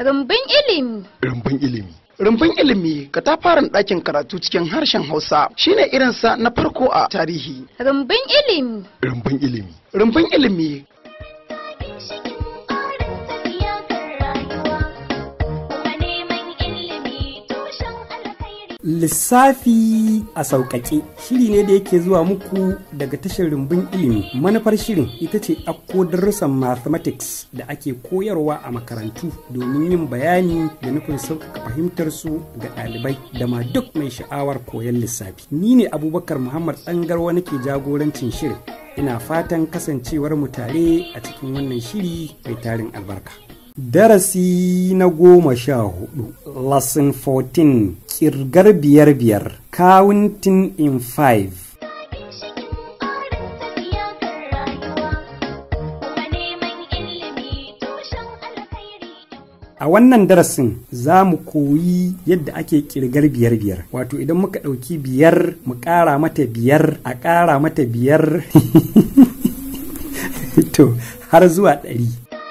Rumbun ilimi. Rumbun ilimi. Rumbun ilimi katafaren ɗakin karatu cikin harshen Hausa shine irinsa na farko a tarihi. Rumbun ilimi. Rumbun ilimi. Rumbun ilimi Lissafi a sauƙaƙe shiri ne da yake zuwa muku daga tashar rumbun ilimi. Manufar shirin ita ce ɗauko darussan mathematics da ake koyarwa a makarantu domin yin bayani da nufin sauƙaƙa fahimtar su ga ɗalibai da ma duk mai sha'awar koyon lissafi. Ni ne Abubakar Muhammad Tsangarwa nake jagorancin shirin. Ina fatan kasancewar mu tare a cikin wannan shiri mai tarin albarka. Darasi na goma sha hudu, Lesson 14, Kirgar biyar biyar, Counting in five. A wannan darasin za mu koyi yadda ake kirgar biyar biyar. Wato idan muka ɗauki biyar mu ƙara mata biyar a ƙara mata biyar to har zuwa ɗari.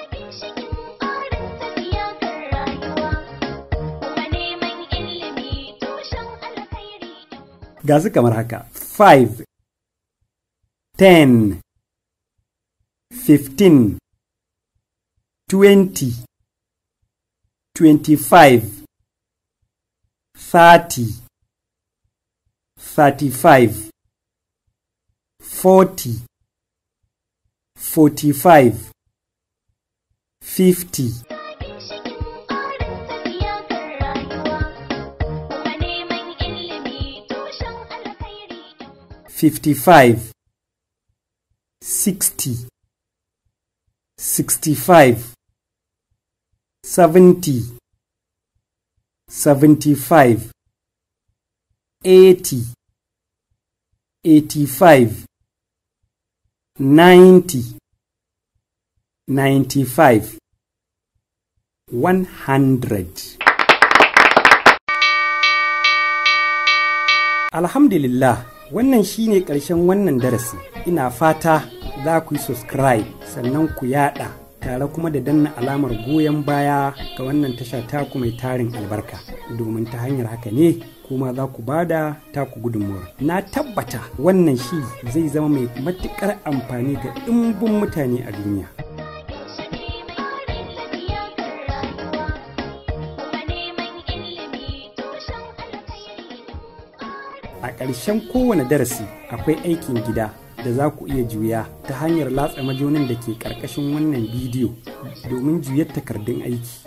ga su kamar haka 5 10 15 20 25 30 35 40 45 50 55 60 65 70 75 80 85 90 95 100 Alhamdulillah wannan shine ƙarshen wannan darasi ina fata za ku yi subscribe sannan ku yada tare kuma da danna alamar goyon baya ga wannan tasha taku mai tarin albarka domin ta hanyar haka ne kuma za ku bada taku gudunmuwar na tabbata wannan shi zai zama mai matuƙar amfani ga ɗimbin mutane a duniya a ƙarshen kowane darasi akwai aikin gida da za ku iya juya ta hanyar latsa majonin da ke ƙarƙashin wannan bidiyo domin juyar takardun aiki.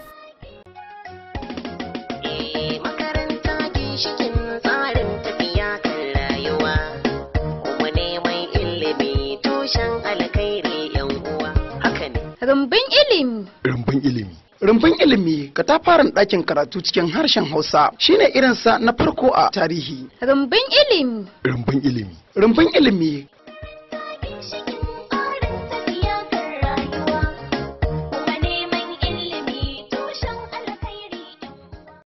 makaranta ginshikin tsarin tafiya kan rayuwa kuma neman ilimi tushen alkhairi yan uwa haka ne Rumbun ilimi. Rumbun ilimi. Rumbun ilimi katafaren ɗakin karatu cikin harshen Hausa shine irinsa na farko a tarihi. Rumbun ilimi. Rumbun ilimi. Rumbun ilimi